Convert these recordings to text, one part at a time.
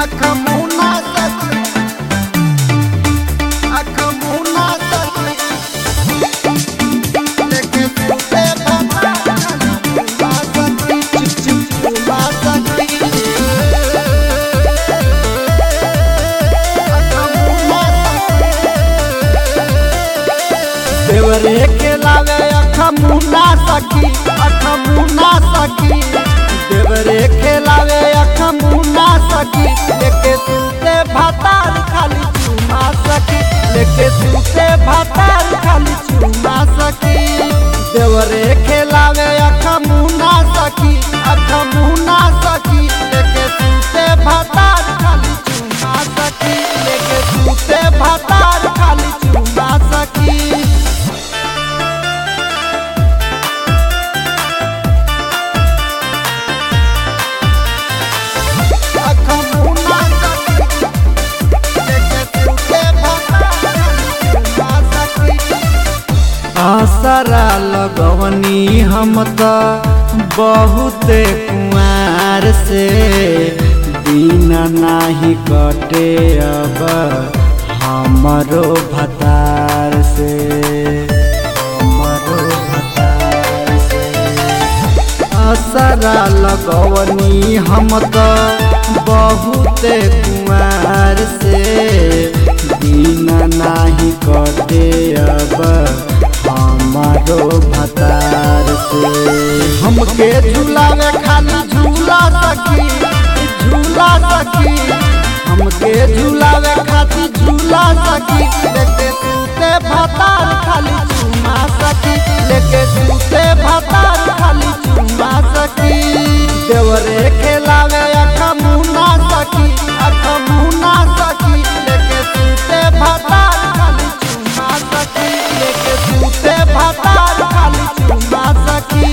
अख मुना सखी अख मुना सखी लेके सुते भता चुमा सखी चुप चुप चुमा सखी अख मुना देवरे के लावे अख मुना सखी अख मुना सखी देवरे के लावे अख मुना सखी लेके सुते भातार खाली चुमा सखी लेके सुते भातार खाली चुमा सखी देवरे के लावे अख मुना सखी अख मुना सखी लेके सुते भातार खाली चुमा सखी लेके सुते भातार खाली चुमा सखी अख मुना सखी लेके सुते भातार चुमा सखी आसरा लगवनी हम त बहुते कुआर से दिन नाही कटे अब हमरो भतार से हमरो भतार से असरा लगवनी हम त बहुते कुमार से दिन नाही कटे अब हमारो भतार से हमके झूलावे खाली झूला सखी झूला सखी हमके झूलावे खाली झूला सखी लेके सूते भतार खाली चुमा सखी लेके सूते भतार खाली चुमा सखी देवरे खेलावे अख मुना सखी अख मुना सखी लेके सूते भतार खाली चुमा सखी लेके सूते भतार खाली चुमा सखी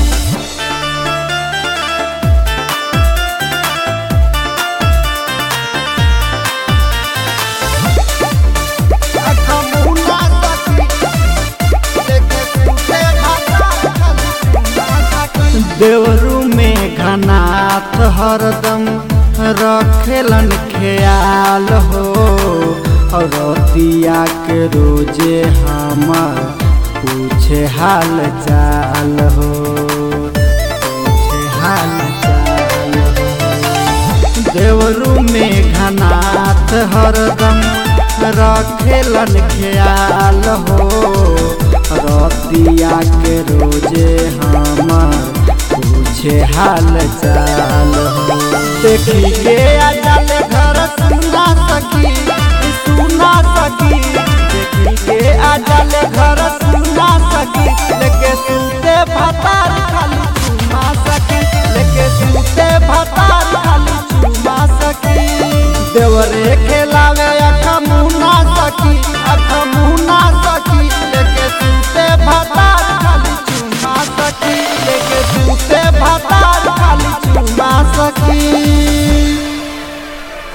अख मुना सखी लेके सूते भतार खाली चुमा सखी देवरू में घनाथ हरदम रखेलन ख्याल हो और रतिया के रोजे हमर पूछे हाल चाल हो पूछे हाल चाल हो देवरू में घनाथ हरदम रखेलन ख्याल हो रतिया के रोजे हमर पूछे हाल चाल हो देखी के अजल घर सुना सकी सुना सकी देखी के अजल घर सुना सकी लेके सूते भतार खाली चुमा सकी लेके सूते भतार खाली चुमा सकी देवरे के